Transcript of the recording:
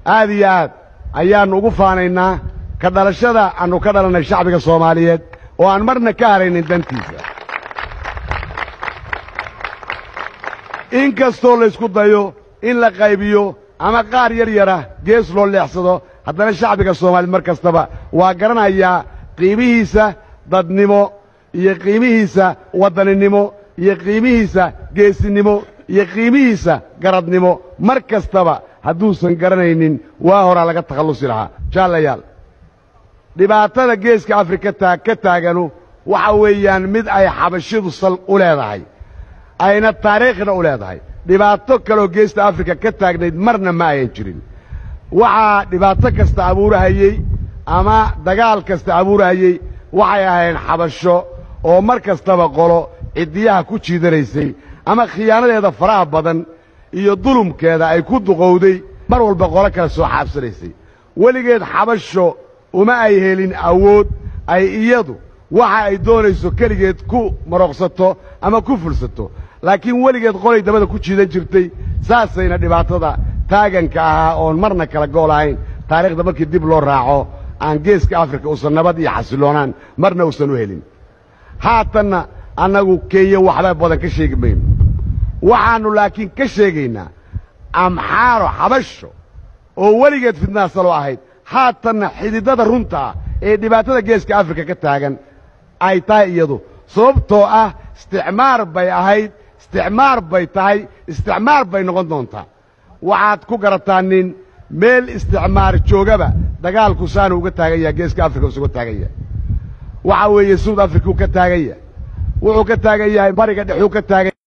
aad iyo aad ayaannu ugu faanaynaa ka dhalashada aannu ka dhalannay shacbiga soomaaliyeed oo aan marna ka haraynin dantiisa in kastoo laysku dayo in la qaybiyo ama qaar yar yara gees loo leexsado haddana shacbiga soomaaliyeed mar kastaba waa garanayaa qiimihiisa dadnimo iyo qiimihiisa waddaninimo iyo qiimihiisa geesinimo iyo qiimihiisa garadnimo mar kastaba hadduusan garanaynin waa horaa laga takhallusi lahaa jaallayaal dhibaatada geeska afrika taa ka taaganu waxa weeyaan mid ay xabashidu sal u leedahay ayna taariikhna u leedahay dhibaato kaleoo geesta afrika ka taagnayd marna ma ayan jirin waxaa dhibaato kasta abuurahayey ama dagaal kasta abuurahayey waxay ahayn xabasho oo mar kastaba qolo ciddiyaha ku jiidanaysay ama khiyaanadeeda faraha badan iyo dulumkeeda ay ku duqowday mar walba qolo kale soo xaabsanaysay weligeed xabasho uma ay helin awood ay iyadu waxa ay doonayso keligeed ku marooqsato ama ku fulsato laakiin weligeed qolay dabada ku jiidan jirtay saasayna dhibaatada taaganka ahaa oon marna kala gool ahayn taariikhda markii dib loo raaco aan geeska afrika uusan nabad iyo xasilloonaan marna uusan u helin haatanna annagu kenya waxba badan ka sheegi mayno waxaannu laakiin ka sheegaynaa amxaaro xabasho oo weligeed fidnaasalo ahayd haatanna xididada runta ah ee dhibaatada geeska afrika ka taagan ay tahay iyadu sababtoo ah isticmaar bay ahayd isticmaar bay tahay isticmaar bay noqon doontaa waxaad ku garataa nin meel isticmaar joogaba dagaalku saanu uga taagan yaha geeska afrika usuga taagan yahay waxa weeye suud afrikuu ka taagan yahay wuxuu ka taagan yahay bariga dhexuu ka taagan